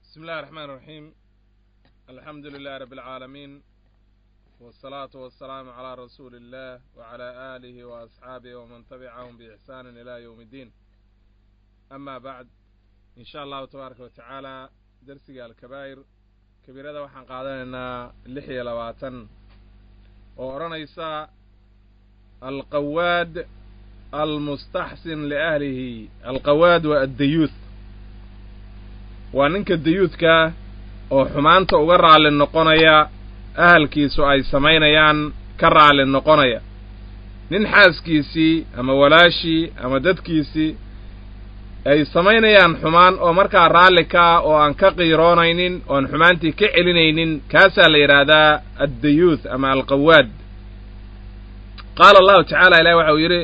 بسم الله الرحمن الرحيم الحمد لله رب العالمين والصلاة والسلام على رسول الله وعلى آله وأصحابه ومن تبعهم بإحسان إلى يوم الدين أما بعد إن شاء الله تبارك وتعالى درسي الكبائر كبيرة وحن قادنا لحية لواتن وأرانيسا القواد المستحسن لأهله القواد والديوث waa ninka dayuudka oo xumaanta uga raalli noqonaya ahalkiisu ay samaynayaan ka raalli noqonaya nin xaaskiisii ama walaashii ama dadkiisii ay samaynayaan xumaan oo markaa raalli ka ah oo aan ka qiiroonaynin oo aan xumaantii ka celinaynin kaasaa la yidhaahdaa addayuuth ama alqawaad qaala allahu tacaala ilahi waxa uu yidhi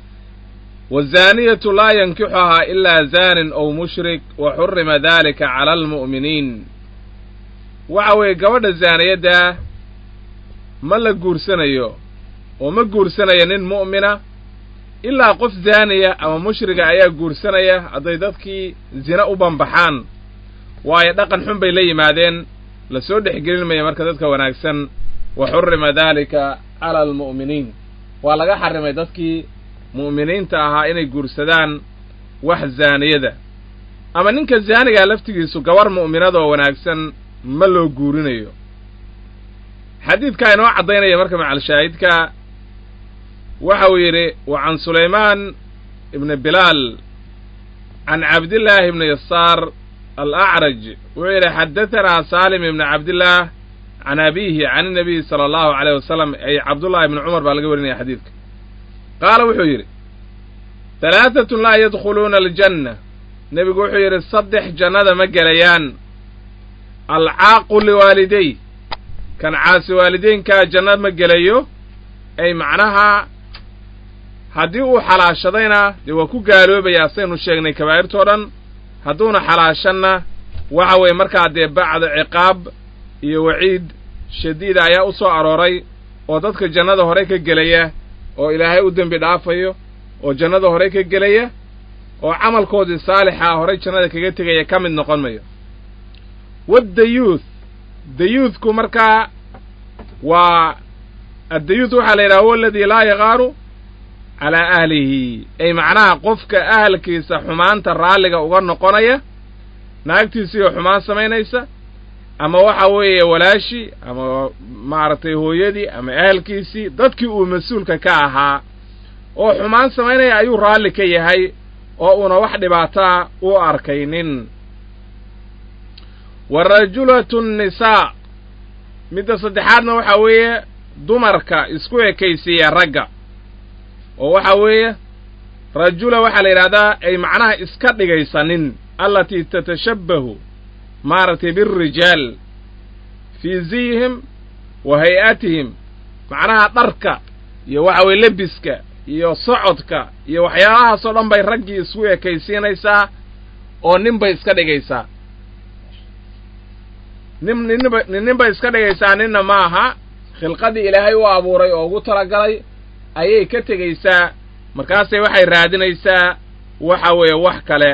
wazaaniyatu laa yankixuhaa ilaa zaanin ow mushrik wa xurima daalika cala almu'miniin waxa weeye gabadha zaaniyaddaa ma la guursanayo oo ma guursanayo nin mu'mina ilaa qof zaaniya ama mushriga ayaa guursanaya hadday dadkii zina u banbaxaan waayo dhaqan xun bay la yimaadeen la soo dhexgelin maya marka dadka wanaagsan wa xurima daalika cala almu'miniin waa laga xarrimay dadkii mu'miniinta ahaa inay guursadaan wax zaaniyada ama ninka zaanigaa laftigiisu gabar mu'minada oo wanaagsan ma loo guurinayo xadiidkaa inoo caddaynaya marka macalshaahidka waxa uu yidhi wa can sulaymaan ibni bilaal can cabdillaahi ibni yasaar alacraj wuxuu yidhi xaddatanaa saalim ibni cabdillaah can abiihi can inabiyi sala allahu aleyh wasalam ay cabdullahi ibni cumar baa laga warinaya xadiidka qaala wuxuu yidhi halaatatun laa yadkhuluuna aljanna nebigu wuxuu yidhi saddex jannada ma gelayaan alcaaqu liwaaliday kan caasi waalideynkaa janna ma gelayo ay macnaha haddii uu xalaashadayna dee waa ku gaaloobayaa saynu sheegnay kabaa'irtoo dhan hadduuna xalaashanna waxa weeye markaa dee bacda ciqaab iyo waciid shadiida ayaa u soo arooray oo dadka jannada hore ka gelaya oo ilaahay u dembi dhaafayo oo jannada horey ka gelaya oo camalkoodii saalixa horay jannada kaga tegaya ka mid noqon mayo waddayuuth dayuuthku markaa waa addayuuth waxaa la yidhaha huwa aladii laa yaqaaru calaa ahlihi ay macnaha qofka ahalkiisa xumaanta raalliga uga noqonaya naagtiisiioo xumaan samaynaysa ama waxa weeye walaashii ama maaragtay hooyadii ama ahalkiisii dadkii uu mas-uulka ka ahaa oo xumaan samaynaya ayuu raalli ka yahay oo uuna wax dhibaataa u arkaynin wa rajulatu nnisaa midda saddexaadna waxa weeye dumarka isku ekaysiiya ragga oo waxa weeye rajula waxaa la yidhahdaa ay macnaha iska dhigaysanin allatii tatashabbahu maaragtay birijaal fii ziyihim wa hay-atihim macnaha dharka iyo waxa weye lebiska iyo socodka iyo waxyaalahaasoo dhan bay raggii isku ekaysiinaysaa oo nin bay iska dhigaysaa nin ninba nin bay iska dhigaysaa ninna ma aha khilqadii ilaahay u abuuray oo ugu talagalay ayay ka tegaysaa markaasay waxay raadinaysaa waxa weeye wax kale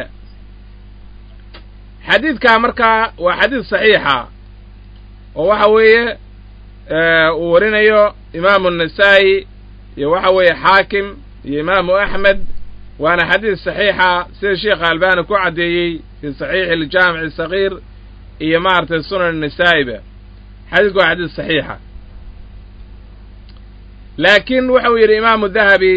xadiidkaa markaa waa xadiid saxiixa oo waxa weeye uu warinayo imaamu annasaa'i iyo waxa weeye xaakim iyo imaamu axmed waana xadiid saxiixa sida sheekha albani ku caddeeyey fii saxiixi aljaamici sagiir iyo maaragtay sunan nisaa'iba xadiidku waa xadiid saxiixa laakiin wuxuu yidhi imaamu dahabi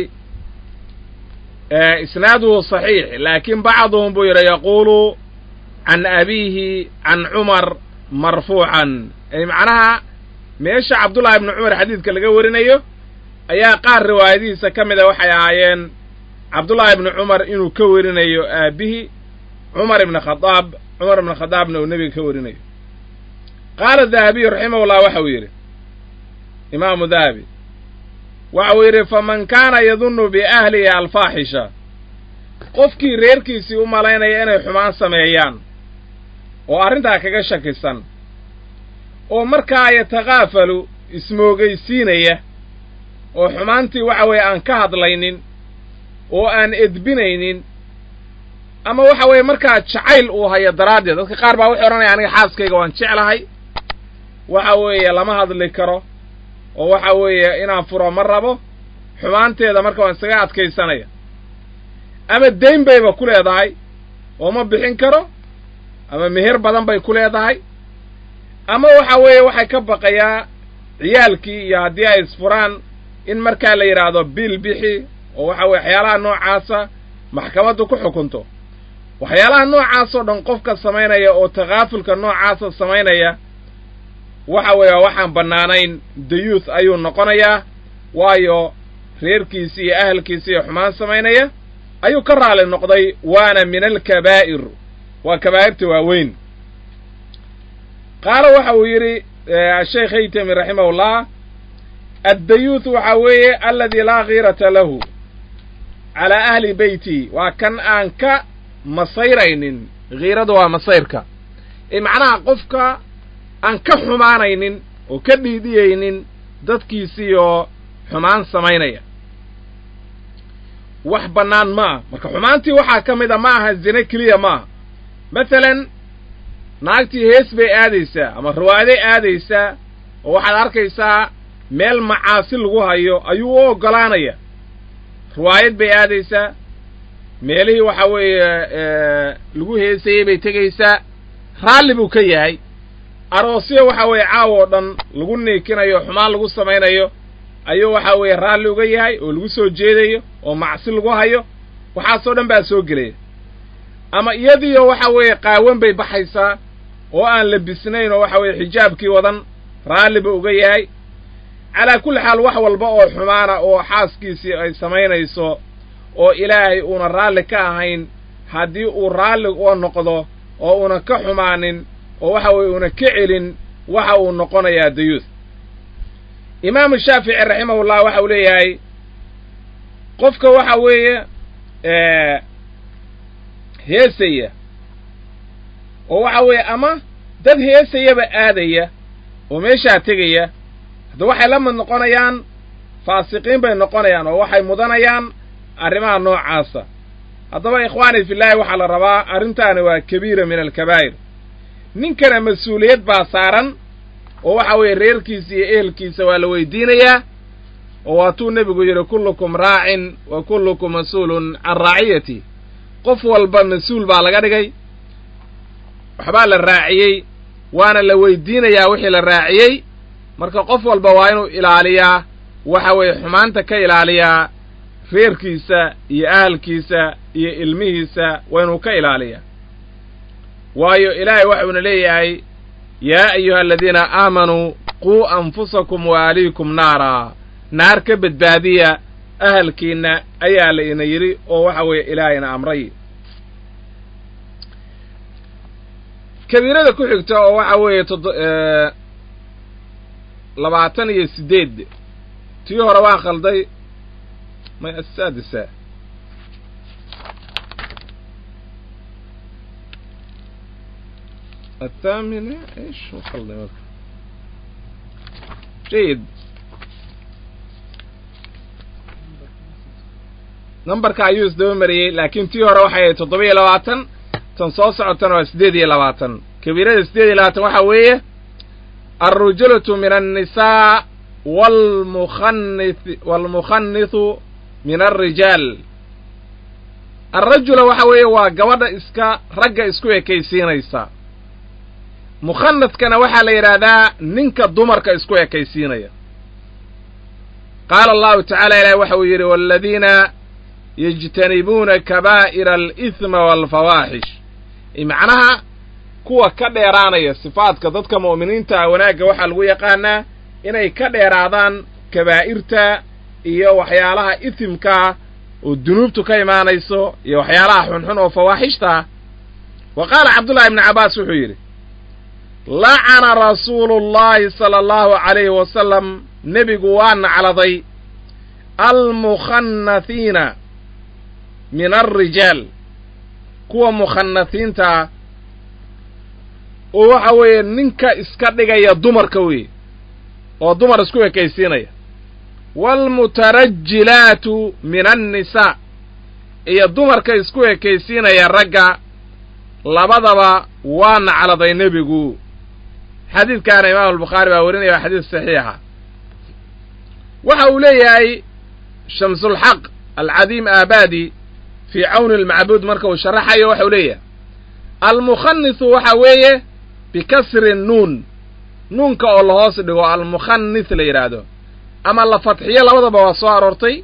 isnaaduhu saxiix laakiin bacduhum buu yidhi yaquulu can abiihi can cumar marfuucan ay macnaha meesha cabdullahi ibni cumar xadiidka laga warinayo ayaa qaar riwaayadihiisa ka mida waxay ahaayeen cabdullahi ibni cumar inuu ka warinayo aabihi cumar ibni khadaab cumar ibni khadaabna uu nebiga ka warinayo qaala dahabiyu raximahullah waxa uu yidhi imaamu dahabi waxa uu yidhi faman kaana yadunnu biahlihi alfaaxisha qofkii reerkiisii u malaynaya inay xumaan sameeyaan oo arrintaa kaga shakisan oo markaa yatakaafalu ismoogaysiinaya oo xumaantii waxa weeye aan ka hadlaynin oo aan edbinaynin ama waxa weeye markaa jacayl uu hayo daraaddeed dadka qaar baa wuxuu odhanaya aniga xaaskayga waan jeclahay waxa weeye lama hadli karo oo waxa weeye inaan furo ma rabo xumaanteeda marka waan isaga adkaysanaya ama dayn bayba ku leedahay oo ma bixin karo ama meher badan bay ku leedahay ama waxa weeye waxay ka baqayaa ciyaalkii iyo haddii ay isfuraan in markaa la yidhaahdo biil bixi oo waxa weye waxyaalaha noocaasa maxkamaddu ku xukunto waxyaalaha noocaasoo dhan qofka samaynaya oo takaafulka noocaasa samaynaya waxa weeye waxaan bannaanayn dayuuth ayuu noqonayaa waayo reerkiisi iyo ahalkiisi iyo xumaan samaynaya ayuu ka raali noqday waana min alkabaa'ir waa kabaa'irta waaweyn qaala waxa uu yidhi asheekh haytami raximahullah addayuuth waxa weeye alladii laa kiirata lahu calaa ahli beyti waa kan aan ka masayraynin kiiradu waa masayrka ee macnaha qofka aan ka xumaanaynin oo ka dhiidhiyaynin dadkiisiioo xumaan samaynaya wax bannaan ma ah marka xumaantii waxaa ka mid a ma aha zine keliya ma aha masalan naagtii hees bay aadaysaa ama riwaayaday aadaysaa oo waxaad arkaysaa meel macaasi lagu hayo ayuu u oggolaanaya riwaayad bay aadaysaa meelihii waxa weeye lagu heesayey bay tegaysaa raalli buu ka yahay aroosyo waxa weeye caaw oo dhan lagu niikinayo xumaan lagu samaynayo ayuu waxa weeye raalli uga yahay oo lagu soo jeedayo oo macsi lagu hayo waxaasoo dhan baa soo gelaya ama iyadiiyo waxa weeye qaawan bay baxaysaa oo aan labisnayn oo waxa weeye xijaabkii wadan raalli buu uga yahay calaa kulli xaal wax walba oo xumaana oo xaaskiisii ay samaynayso oo ilaahay uuna raalli ka ahayn haddii uu raalli uga noqdo oo una ka xumaanin oo waxa weeye una ka celin waxa uu noqonayaa dayuuth imaamu shaafici raximahullah waxa uu leeyahay qofka waxa weeye heesaya oo waxa weeye ama dad heesayaba aadaya oo meeshaa tegaya hadda waxay la mid noqonayaan faasiqiin bay noqonayaan oo waxay mudanayaan arrimaha noocaasa haddaba ikhwaani fillaahi waxaa la rabaa arrintaani waa kabiira min alkabaa'ir ninkana mas-uuliyad baa saaran oo waxa weeye reerkiisa iyo ehelkiisa waa la weydiinayaa oo waatuu nebigu yidhi kullukum raacin wa kullukum mas-uulun can raaciyati qof walba mas-uul baa laga dhigay waxbaa la raaciyey waana la weydiinayaa wixii la raaciyey marka qof walba waa inuu ilaaliyaa waxa weeye xumaanta ka ilaaliyaa reerkiisa iyo ahalkiisa iyo ilmihiisa waa inuu ka ilaaliyaa waayo ilaahay waxuuna leeyahay yaa ayuha aladiina aamanuu quu anfusakum wa ahliikum naara naar ka badbaadiya ahalkiinna ayaa la ina yidhi oo waxa weeye ilaahayna amray kabiirada ku xigta oo waxa weeye todo labaatan iyo siddeed tii hore waan khalday may asaadisa الثامنة ايش وصلنا جيد numberka ayuu isdaba mariyey laakiin tii hore waxay ahayd toddoba iyo labaatan tan soo socotana waa siddeed iyo labaatan kabiirada siddeed iyo labaatan waxaa weeye alrujulatu min annisaa walmukhanith waalmukhanithu min alrijaal alrajula waxa weeye waa gabadha iska ragga isku ekaysiinaysa mukhanadkana waxaa la yidhaahdaa ninka dumarka isku ekaysiinaya qaala allahu tacala ilahi waxa uu yidhi waaladiina yejtanibuuna kabaa'ira alithma waalfawaaxish macnaha kuwa ka dheeraanaya sifaadka dadka mu'miniinta ah wanaagga waxaa lagu yaqaanaa inay ka dheeraadaan kabaa'irta iyo waxyaalaha itimkaa oo dunuubtu ka imaanayso iyo waxyaalaha xunxun oo fawaaxishta ah wa qaala cabdullahi ibni cabbaas wuxuu yidhi lacana rasuulu llahi sala allahu calayhi wasalam nebigu waa nacladay almukhanathiina min alrijaal kuwa mukhanathiintaa oo waxa weeye ninka iska dhigaya dumarka weeye oo dumar isku ekaysiinaya waalmutarajilaatu min annisaa iyo dumarka isku ekaysiinaya ragga labadaba waa nacladay nebigu xadiidkaana imaamu albukhaari baa warinaya waa xadiis saxiixa waxa uu leeyahay shamsulxaq alcadiim aabadi fii cawni almacbuud marka uu sharaxayo waxa uu leeyahay almukhanisu waxa weeye bikasri nuun nuunka oo la hoos dhigo almukhanis la yidhaahdo ama la fatxiyo labadaba waa soo aroortay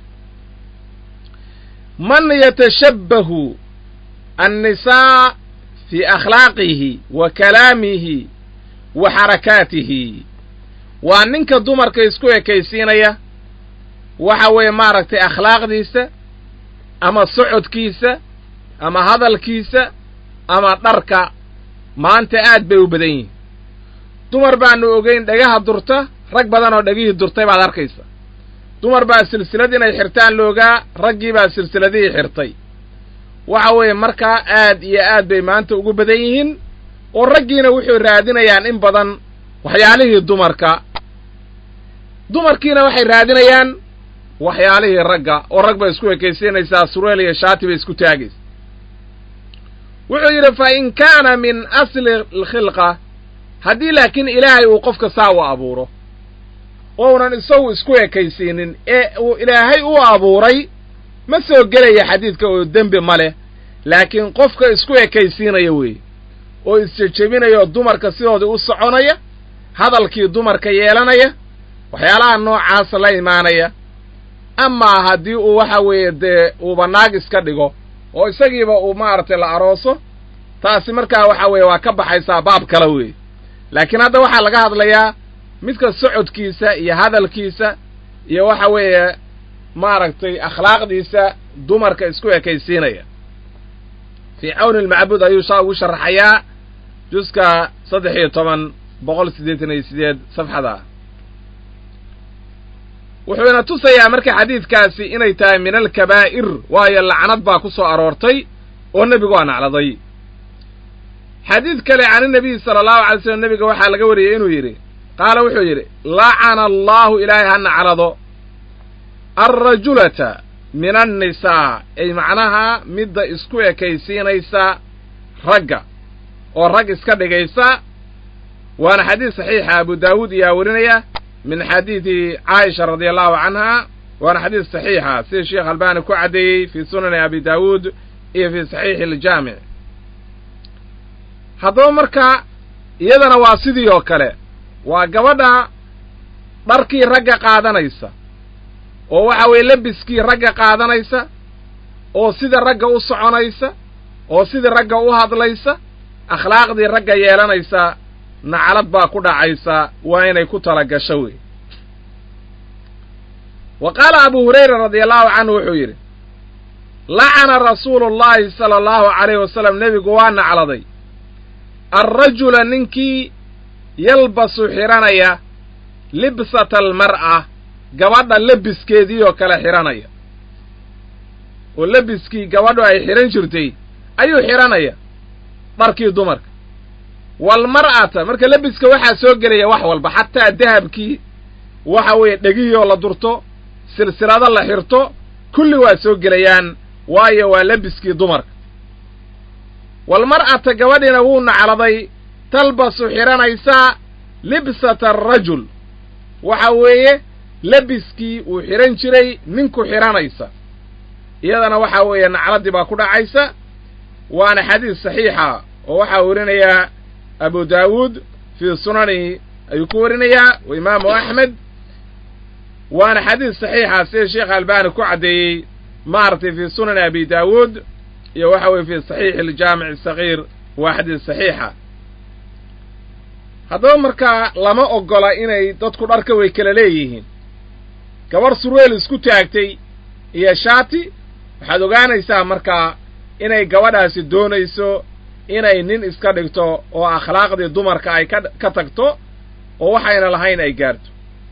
man yatashabbahu annisaa fii akhlaaqihi wa kalaamihi wa xarakaatihi waa ninka dumarka isku ekaysiinaya waxa weeye maaragtay akhlaaqdiisa ama socodkiisa ama hadalkiisa ama dharka maanta aad bay u badan yihin dumar baanu ogeyn dhagaha durta rag badan oo dhegihii durtay baad arkaysa dumar baa silsilad inay xirtaan loogaa raggii baa silsiladihii xirtay waxa weeye markaa aad iyo aad bay maanta ugu badan yihiin oo raggiina wuxuu raadinayaan in badan waxyaalihii dumarka dumarkiina waxay raadinayaan waxyaalihii ragga oo rag bay isku ekaysiinaysaa sureel iyo shaati bay isku taagaysa wuxuu yidhi fa in kaana min asli alkhilqa haddii laakiin ilaahay uu qofka saa u abuuro ounan isagu isku ekaysiinin ee uu ilaahay u abuuray ma soo gelaya xadiidka oo dembi ma leh laakiin qofka isku ekaysiinaya weeye oo isjejebinaya oo dumarka sidoodii u soconaya hadalkii dumarka yeelanaya waxyaalaha noocaasa la imaanaya amaa haddii uu waxa weeye dee uuba naag iska dhigo oo isagiiba uu maaragtay la arooso taasi markaa waxa weeye waa ka baxaysaa baab kale weeye laakiin hadda waxaa laga hadlayaa midka socodkiisa iyo hadalkiisa iyo waxa weeye maaragtay akhlaaqdiisa dumarka isku ekaysiinaya fii cawni almacbuud ayuu saa ugu sharaxayaa juska saddex iyo toban boqol siddeetan iyo sideed safxada wuxuuna tusayaa marka xadiidkaasi inay tahay min alkabaa'ir waayo lacnad baa ku soo aroortay oo nebigu waa nacladay xadiid kale can inabiyi sala allahu alay slam nebiga waxaa laga wariyey inuu yidhi qaala wuxuu yidhi lacana allaahu ilaahay ha naclado alrajulata min annisaa ay macnaha midda isku ekaysiinaysa ragga oo rag iska dhigaysa waana xadiis saxiixa abu daawuud iyaa warinaya min xadiidi caaisha radia allahu canha waana xadiis saxiixa sida sheekh albani ku caddeeyey fii sunani abi daawuud iyo fii saxiixi aljaamic haddaba marka iyadana waa sidii oo kale waa gabadha dharkii ragga qaadanaysa oo waxa weeye lebiskii ragga qaadanaysa oo sida ragga u soconaysa oo sidii ragga u hadlaysa akhlaaqdii ragga yeelanaysa naclad baa ku dhacaysa waa inay ku tala gasho wey wa qaala abu hurayra radia allahu canhu wuxuu yidhi lacana rasuulu llahi sala allahu calayhi wasalam nebigu waa nacladay alrajula ninkii yalbasu xidhanaya libsata almar'a gabadha lebiskeedii oo kale xidhanaya oo lebiskii gabadhu ay xidhan jirtay ayuu xidhanaya dharkii dumarka walmar'ata marka lebiska waxaa soo gelaya wax walba xataa dahabkii waxa weeye dhegihii oo la durto silsilado la xirto kulli waa soo gelayaan waayo waa lebiskii dumarka walmar'ata gabadhiina wuu nacladay talbasu xidhanaysaa libsata arajul waxa weeye lebiskii uu xidhan jiray ninku xidhanaysa iyadana waxa weeye nacladdii baa ku dhacaysa waana xadiis saxiixa oo waxaa warinayaa abu daawuud fii sunanihi ayuu ku warinayaa wa imaamu axmed waana xadiis saxiixa sida sheekh albani ku caddeeyey maaragtay fii sunani abi daawuud iyo waxa weye fii saxiixi aljaamic asagiir waa xadiis saxiixa haddaba markaa lama oggola inay dadku dharka way kala leeyihiin gabarh surweel isku taagtay iyo shaati waxaad ogaanaysaa markaa inay gabadhaasi doonayso inay nin iska dhigto oo akhlaaqdii dumarka ay ka ka tagto oo waxayna lahayn ay gaarto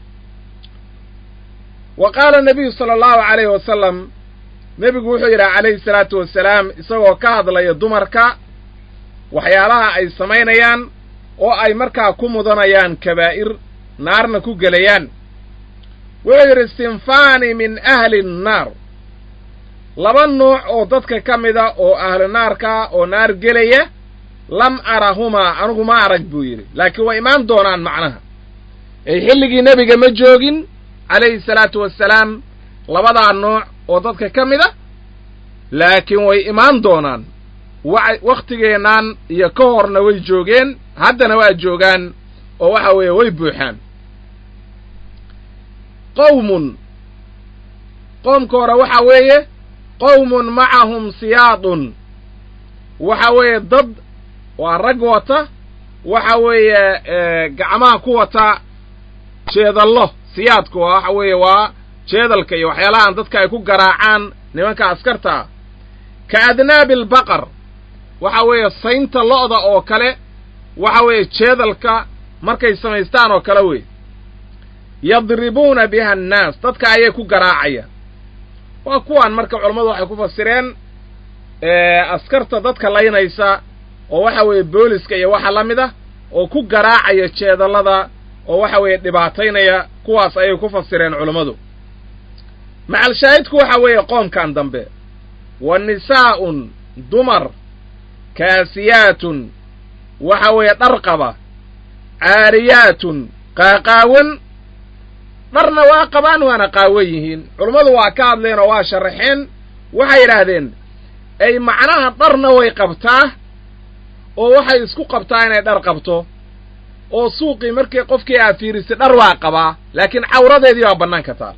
wa qaala nabiyu sala allahu calayhi wasalam nebigu wuxuu yidhaha calayhi salaatu wasalaam isagoo ka hadlaya dumarka waxyaalaha ay samaynayaan oo ay markaa ku mudanayaan kabaa'ir naarna ku gelayaan wuxuu yidhi sinfaani min ahli nnaar laba nooc oo dadka ka mida oo ahlu naarka oo naar gelaya lam arahumaa anigu ma arag buu yidhi laakiin way imaan doonaan macnaha ay xilligii nebiga ma joogin calayhi salaatu wassalaam labadaa nooc oo dadka ka mid a laakiin way imaan doonaan wa wakhtigeennaan iyo ka horna way joogeen haddana waa joogaan oo waxa weeye way buuxaan qowmun qoomka hore waxa weeye qowmun macahum siyaadun waxa weeye dad waa rag wata waxa weeye gacmaha ku wata jeedallo siyaadku waa waxa weeye waa jeedalka iyo waxyaalahan dadka ay ku garaacaan nimanka askarta ah ka adnaabi albaqar waxa weeye saynta lo'da oo kale waxa weeye jeedalka markay samaystaan oo kale wey yadribuuna biha annaas dadka ayay ku garaacayaan waa kuwaan marka culammadu waxay ku fasireen askarta dadka laynaysa oo waxa weeye booliska iyo waxa la mid ah oo ku garaacaya jeedallada oo waxa weeye dhibaataynaya kuwaas ayay ku fasireen culammadu macalshaahidku waxa weeye qoomkan dambe wa nisaa'un dumar kaasiyaatun waxa weeye dhar qaba caariyaatun qaaqaawan dharna waa qabaan waana qaawan yihiin culummadu waa ka hadleen oo waa sharaxeen waxay yidhaahdeen ay macnaha dharna way qabtaa oo waxay isku qabtaa inay dhar qabto oo suuqii markii qofkii aa fiirisay dhar waa qabaa laakiin cawradeedii waa bannaanka taal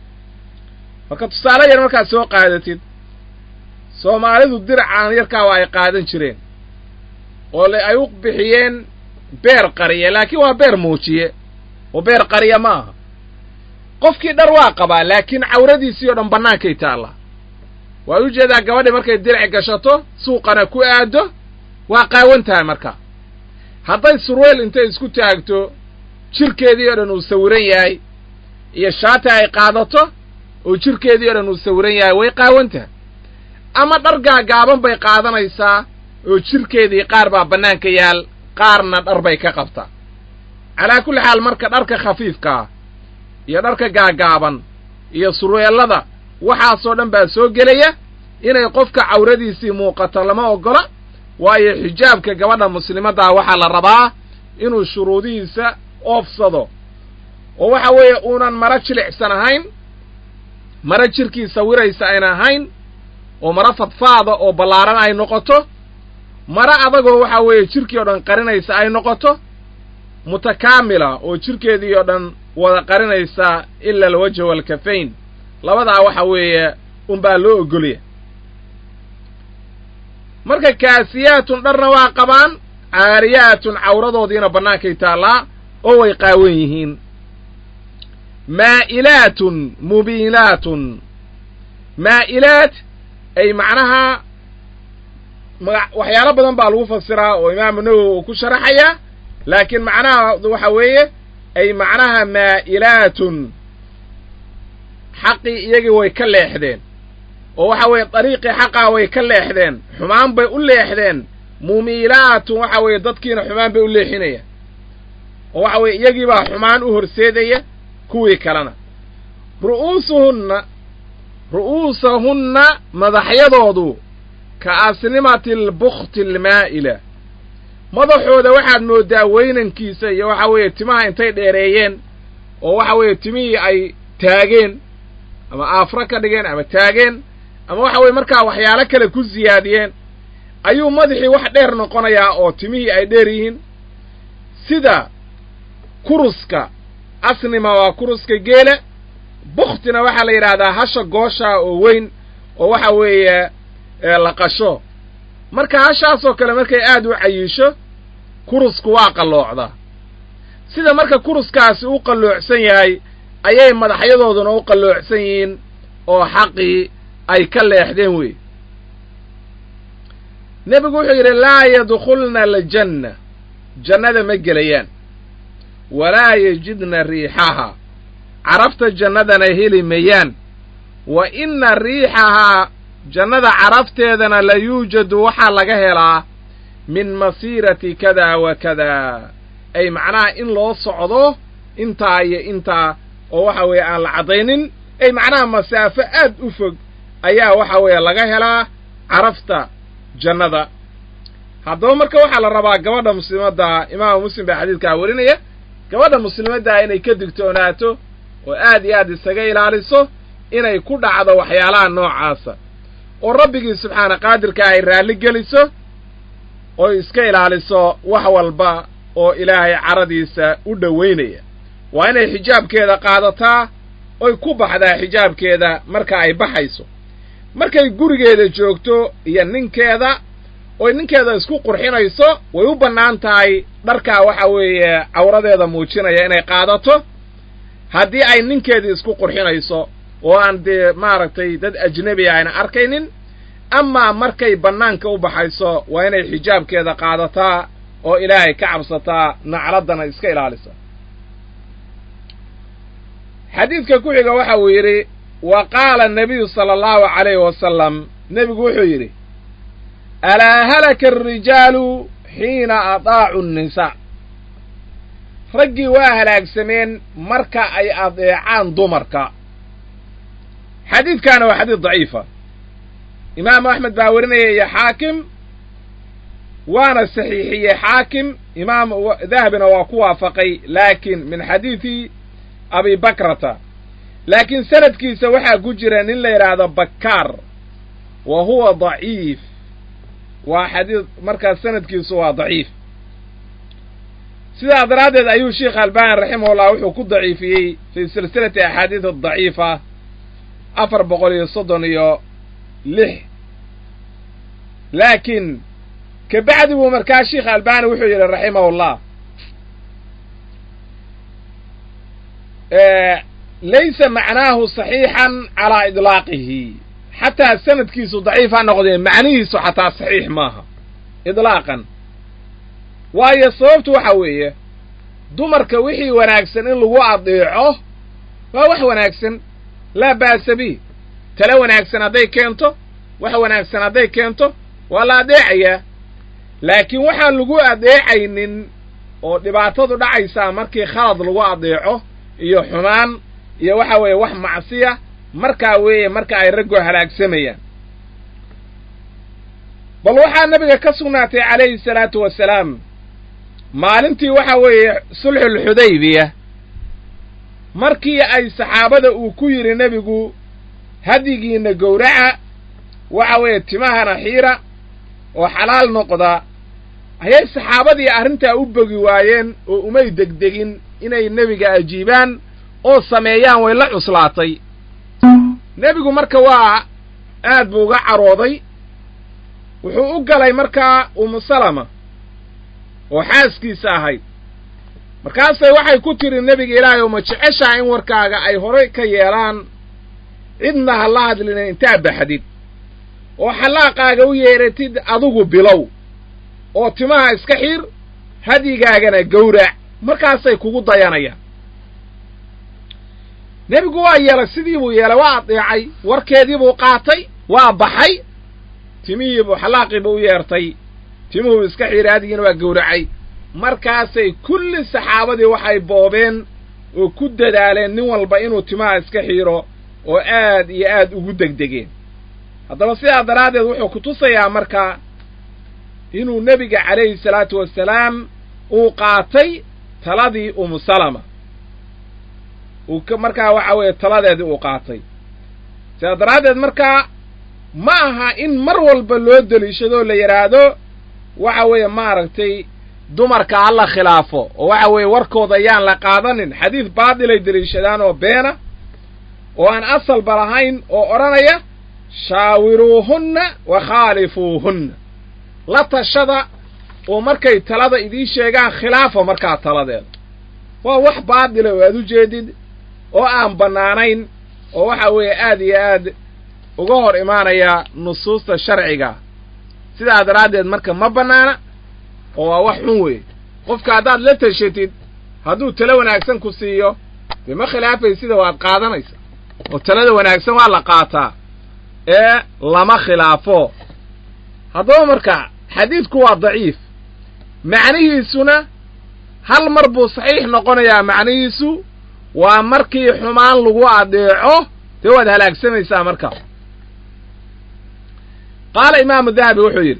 marka tusaale yar markaad soo qaadatid soomaalidu diracaan yarkaa waa ay qaadan jireen oo le ay u bixiyeen beer qariye laakiin waa beer muujiye oo beer qariya ma aha qofkii dhar waa qabaa laakiin cawradiisii oo dhan bannaankay taallaa waa u jeedaa gabadhi markay diraci gashato suuqana ku aado waa qaawan tahay marka hadday surweel intay isku taagto jirkeedii oo dhan uu sawiran yahay iyo shaati ay qaadato oo jirkeedii oo dhan uu sawiran yahay way qaawan tahay ama dhar gaagaaban bay qaadanaysaa oo jirkeedii qaar baa bannaanka yaal qaarna dhar bay ka qabtaa calaa kulli xaal marka dharka khafiifkaa iyo dharka gaagaaban iyo surweellada waxaasoo dhan baa soo gelaya inay qofka cawradiisii muuqato lama oggola waayo xijaabka gabadha muslimaddaa waxaa la rabaa inuu shuruudihiisa oofsado oo waxa weeye uunan maro jilicsan ahayn maro jirkii sawiraysa ayna ahayn oo maro fadfaada oo ballaaran ay noqoto maro adagoo waxa weeye jirkii oo dhan qarinaysa ay noqoto mutakaamila oo jirkeedii oo dhan wada qarinaysa ila alwajha waalkafayn labadaa waxa weeye unbaa loo ogolya marka kaasiyaatun dharna waa qabaan caariyaatun cawradoodiina bannaankay taallaa oo way qaawan yihiin maa'ilaatun mubiilaatun maa'ilaat ay macnaha waxyaalo badan baa lagu fasiraa oo imaamu nawowi uu ku sharaxayaa laakiin macnaha waxa weeye ay macnaha maa'ilaatun xaqii iyagii way ka leexdeen oo waxa weeye dariiqii xaqaa way ka leexdeen xumaan bay u leexdeen mumiilaatun waxa weeye dadkiina xumaan bay u leexinayaan oo waxa weeye iyagii baa xumaan u horseedaya kuwii kalena ru'uusuhunna ru'uusahunna madaxyadoodu ka asnimati albukti almaa'ila madaxooda waxaad mooddaa weynankiisa iyo waxa weeye timaha intay dheereeyeen oo waxa weeye timihii ay taageen ama aafro ka dhigeen ama taageen ama waxa weye markaa waxyaalo kale ku siyaadiyeen ayuu madaxii wax dheer noqonayaa oo timihii ay dheer yihiin sida kuruska asnima waa kuruska geela buktina waxaa la yidhaahdaa hasha goosha oo weyn oo waxa weeye la qasho marka hashaasoo kale markay aad u cayiisho kurusku waa qalloocdaa sida marka kuruskaasi u qalloocsan yahay ayay madaxyadooduna u qalloocsan yihiin oo xaqii ay ka leexdeen wey nebigu wuxuu yidhi laa yadkhulna aljanna jannada ma gelayaan walaa yajidna riixaha carabta jannadana heli mayaan wa inna riixahaa jannada carafteedana la yuujadu waxaa laga helaa min masiirati kada wa kada ay macnaha in loo socdo intaa iyo intaa oo waxa weeye aan la caddaynin ay macnaha masaafo aad u fog ayaa waxa weeye laga helaa carafta jannada haddaba marka waxaa la rabaa gabadha muslimadda imaamu muslim baa xadiidkaa warinaya gabadha muslimaddaa inay ka digtoonaato oo aad iyo aad isaga ilaaliso inay ku dhacdo waxyaalaha noocaasa oo rabbigii subxaana qaadirka ay raalli geliso oo iska ilaaliso wax walba oo ilaahay caradiisa u dhowaynaya waa inay xijaabkeeda qaadataa oy ku baxdaa xijaabkeeda marka ay baxayso markay gurigeeda joogto iyo ninkeeda oy ninkeeda isku qurxinayso way u bannaan tahay dharkaa waxa weeye cawradeeda muujinaya inay qaadato haddii ay ninkeedii isku qurxinayso oo aan dee maaragtay dad ajnebi ayna arkaynin amaa markay bannaanka u baxayso waa inay xijaabkeeda qaadataa oo ilaahay ka cabsataa nacladdana iska ilaalisa xadiidka ku xiga waxa uu yidhi wa qaala anabiyu sala allahu calayhi wasalam nebigu wuxuu yidhi alaa halaka alrijaalu xiina adaacu nnisaa raggii waa halaagsameen marka ay adeecaan dumarka xadiidkaana waa xadiid daciifa imaamu axmed baa werinaya iyo xaakim waana saxiixiyey xaakim imaam dahabina waa ku waafaqay laakiin min xadiidi abi bakrata laakiin sanadkiisa waxaa ku jira nin la yidhaahdo bakkaar wa huwa daciif waa xadiid markaas sanadkiisu waa daciif sidaa daraaddeed ayuu sheikh albani raximahullah wuxuu ku daciifiyey fii silsilati axaadiid adaciifa afar boqol iyo soddon iyo lix laakiin kabacdi buu markaa sheikh albani wuxuu yidhi raximahullah laysa macnaahu saxiixan calaa idlaaqihi xataa sanadkiisu daciif ha noqdee macnihiisu xataa saxiix maaha idlaaqan waayo sababtu waxa weeye dumarka wixii wanaagsan in lagu adeeco waa wax wanaagsan laa ba'sa bi tale wanaagsan hadday keento wax wanaagsan hadday keento waa la adeecayaa laakiin waxaan lagu adeecaynin oo dhibaatadu dhacaysaa markii khalad lagu adeeco iyo xumaan iyo waxa weeye wax macsiya markaa weeye marka ay raggu halaagsamayaan bal waxaa nabiga ka sugnaatay calayhi salaatu wasalaam maalintii waxa weeye sulxulxudaybiya markii ay saxaabada uu ku yidhi nebigu hadyigiinna gowraca waxa weeye timahana xiira oo xalaal noqda ayay saxaabadii arrintaa u bogi waayeen oo umay degdegin inay nebiga ajiibaan oo sameeyaan way la cuslaatay nebigu marka waa aad buu uga carooday wuxuu u galay markaa umu salama oo xaaskiisa ahayd markaasay waxay ku tidhi nebiga ilaahay oo ma jeceshaha in warkaaga ay horay ka yeelaan cidna ha la hadlina intaa baxdid oo xallaaqaaga u yeeratid adigu bilow oo timaha iska xir hadyigaagana gowrac markaasay kugu dayanayaan nebigu waa yeelay sidii buu yeelay waa adeecay warkeedii buu qaatay waa baxay timihiibuu xallaaqiibuu u yeertay timuhuu iska xiray hadigiina waa gowracay markaasay kulli saxaabadii waxay boobeen oo ku dadaaleen nin walba inuu timaha iska xiiro oo aad iyo aad ugu degdegeen haddaba sidaa daraaddeed wuxuu ku tusayaa markaa inuu nebiga calayhi salaatu wasalaam uu qaatay taladii umu salama uu markaa waxa weeye taladeedii uu qaatay sidaa daraaddeed markaa ma aha in mar walba loo deliishadoo la yidhaahdo waxa weeye maaragtay dumarka ha la khilaafo oo waxa weeye warkooda ayaan la qaadanin xadiid baadilay deliishadaan oo beena oo aan asalba lahayn oo odhanaya shaawiruuhunna wa khaalifuuhunna la tashada oo markay talada idiin sheegaan khilaafa markaa taladeeda waa wax baadila oo aad u jeedid oo aan bannaanayn oo waxa weeye aad iyo aad uga hor imaanaya nusuusta sharciga sidaa daraaddeed marka ma bannaana oo waa wax xun weeye qofka haddaad la tashatid hadduu talo wanaagsan ku siiyo dee ma khilaafay sida waad qaadanaysa oo talada wanaagsan waa la qaataa ee lama khilaafo haddaba marka xadiidku waa daciif macnihiisuna hal mar buu saxiix noqonayaa macnihiisu waa markii xumaan lagu adeeco dee waad halaagsamaysaa marka qaala imaamu dahabi wuxuu yidhi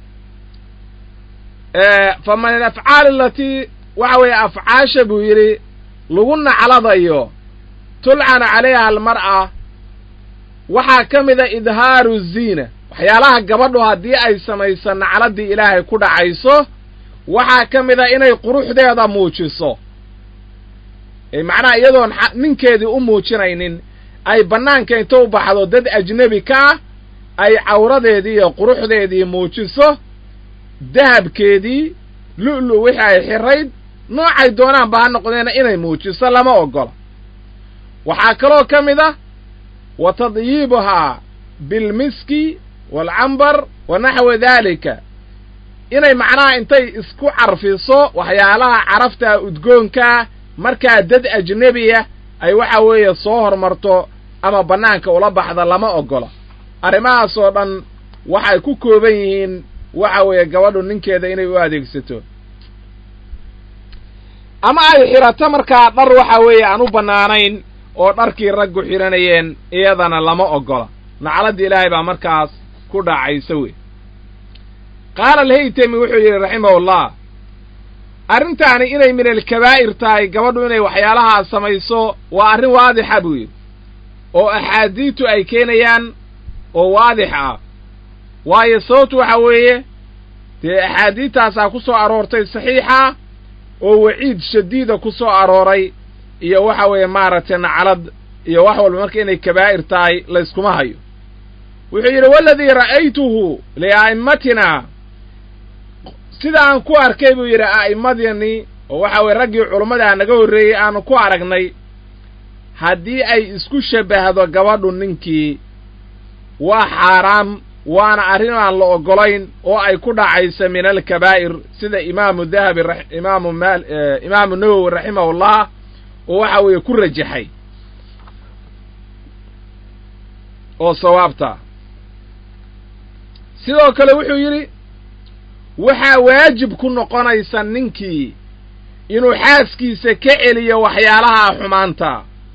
fa min alafcaali alatii waxa weeye afcaasha buu yidhi lagu nacladayo tulcana calayha almar'a waxaa ka mida idhaaru ziina waxyaalaha gabadhu haddii ay samayso nacladdii ilaahay ku dhacayso waxaa ka mida inay quruxdeeda muujiso macnaha iyadoon ninkeedii u muujinaynin ay bannaanka inta u baxdo dad ajnebi ka ah ay cawradeedii iyo quruxdeedii muujiso dahabkeedii lu'lu wixii ay xirayd noocay doonaanba ha noqdeena inay muujiso lama oggola waxaa kaloo ka mid ah wa tadyiibuhaa bilmiski waalcambar wa naxwi daalika inay macnaha intay isku carfiso waxyaalaha carafta udgoonkaa markaa dad ajnebiya ay waxa weeye soo hormarto ama bannaanka ula baxda lama oggola arrimahaasoo dhan waxay ku kooban yihiin waxa weeye gabadhu ninkeeda inay u adeegsato ama ay xirato markaa dhar waxa weeye aan u bannaanayn oo dharkii raggu xidhanayeen iyadana lama oggola nacladda ilaahay baa markaas ku dhacaysa wey qaala alhaytami wuxuu yidhi raximahullah arrintaani inay min alkabaa'ir tahay gabadhu inay waxyaalahaa samayso waa arrin waadixa buu yidhi oo axaadiitu ay keenayaan oo waadix ah waayo sababtu waxa weeye dee axaadiidtaasaa ku soo aroortay saxiixa oo waciid shadiida ku soo arooray iyo waxa weeye maaragtay naclad iyo wax walba marka inay kabaa'ir tahay layskuma hayo wuxuu yidhi waladii ra'aytuhu lia'immatina sida aan ku arkay buu yidhi a'immadani oo waxa weye raggii culummada naga horreeyey aanu ku aragnay haddii ay isku shabbahdo gabadhu ninkii waa xaaraam waana arrin aan la oggolayn oo ay ku dhacaysa min alkabaa'ir sida imaamu dahabi imaamu mal imaamu nawowi raximahullah oo waxa weeye ku rajaxay oo sawaabta sidoo kale wuxuu yidhi waxaa waajib ku noqonaysa ninkii inuu xaaskiisa ka celiyo waxyaalaha xumaanta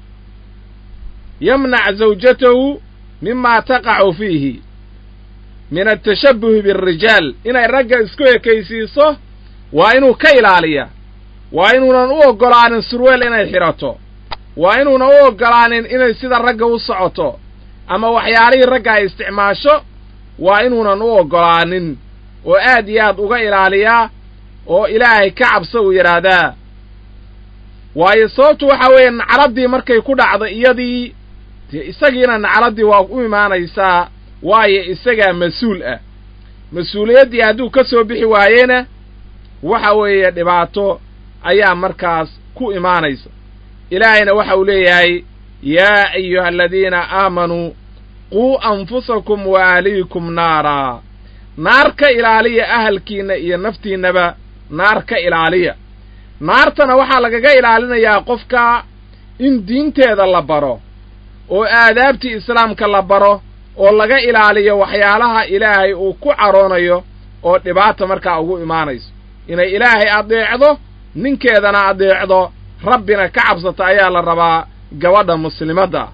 yamnac zawjatahu mima taqacu fiihi min atashabbuhi bialrijaal inay ragga isku ekaysiiso waa inuu ka ilaaliya waa inuunan u oggolaanin surweel inay xidhato waa inuunan u oggolaanin inay sida ragga u socoto ama waxyaalihii ragga ay isticmaasho waa inuunan u oggolaanin oo aad iyo aad uga ilaaliyaa oo ilaahay ka cabso uu yidhaahdaa waayo sababtu waxa weeye nacladdii markay ku dhacdo iyadii dee isagiina nacladdii waa u imaanaysaa waayo isagaa mas-uul ah mas-uuliyaddii hadduu ka soo bixi waayena waxa weeye dhibaato ayaa markaas ku imaanaysa ilaahayna waxa uu leeyahay yaa ayuha aladiina aamanuu quu anfusakum wa ahliikum naaraa naar ka ilaaliya ahalkiinna iyo naftiinnaba naar ka ilaaliya naartana waxaa lagaga ilaalinayaa qofka in diinteeda la baro oo aadaabtii islaamka la baro oo laga ilaaliyo waxyaalaha ilaahay uu ku caroonayo oo dhibaata markaa ugu imaanayso inay ilaahay adeecdo ninkeedana adeecdo rabbina ka cabsato ayaa la rabaa gabadha muslimadda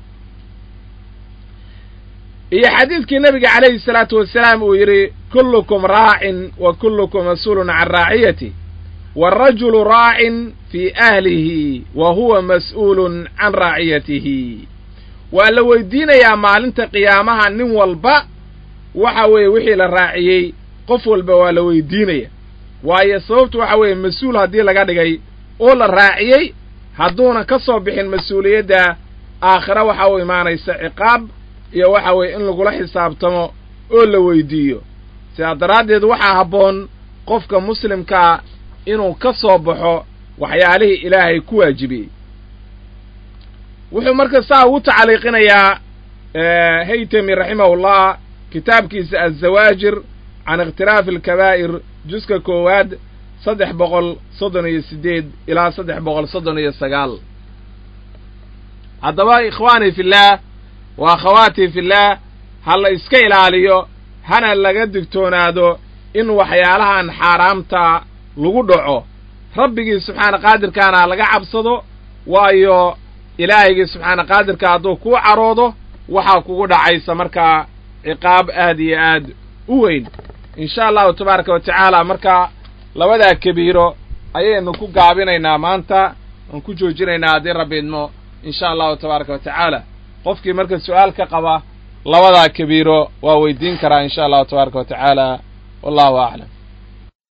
iyo xadiidkii nebiga calayhi salaatu wasalaam uu yidhi kullukum raacin wa kullukum mas-uulun can raaciyati waarajulu raacin fii ahlihi wa huwa mas'uulun can raaciyatihi waa la weydiinayaa maalinta qiyaamaha nin walba waxa weeye wixii la raaciyey qof walba waa la weydiinaya waayo sababtu waxa weeye mas-uul haddii laga dhigay oo la raaciyey hadduuna ka soo bixin mas-uuliyadda aakhire waxa u imaanaysa ciqaab iyo waxa weeye in lagula xisaabtamo oo la weydiiyo sidaa daraaddeed waxaa habboon qofka muslimkaa inuu ka soo baxo waxyaalihii ilaahay ku waajibiyey wuxuu marka saa ugu tacliiqinayaa haytami raximahullah kitaabkiisa azawaajir can ikhtilaafi alkabaa'ir juska koowaad saddex boqol soddon iyo siddeed ilaa saddex boqol soddon iyo sagaal haddaba ikhwaanii fillaah wa akhawaatii fillaah ha la iska ilaaliyo hana laga digtoonaado in waxyaalahan xaaraamta lagu dhaco rabbigii subxaana qaadirkaana ha laga cabsado waayo ilaahigii subxaana qaadirka hadduu kuu caroodo waxaa kugu dhacaysa markaa ciqaab aad iyo aad u weyn insha allahu tabaaraka wa tacaala marka labadaa kabiiro ayaynu ku gaabinaynaa maanta aan ku joojinaynaa haddii rabbi idmo insha allahu tabaaraka wa tacaala qofkii marka su-aal ka qaba labadaa kabiiro waa weydiin karaa insha allahu tabaaraka wa tacaala wallahu aclam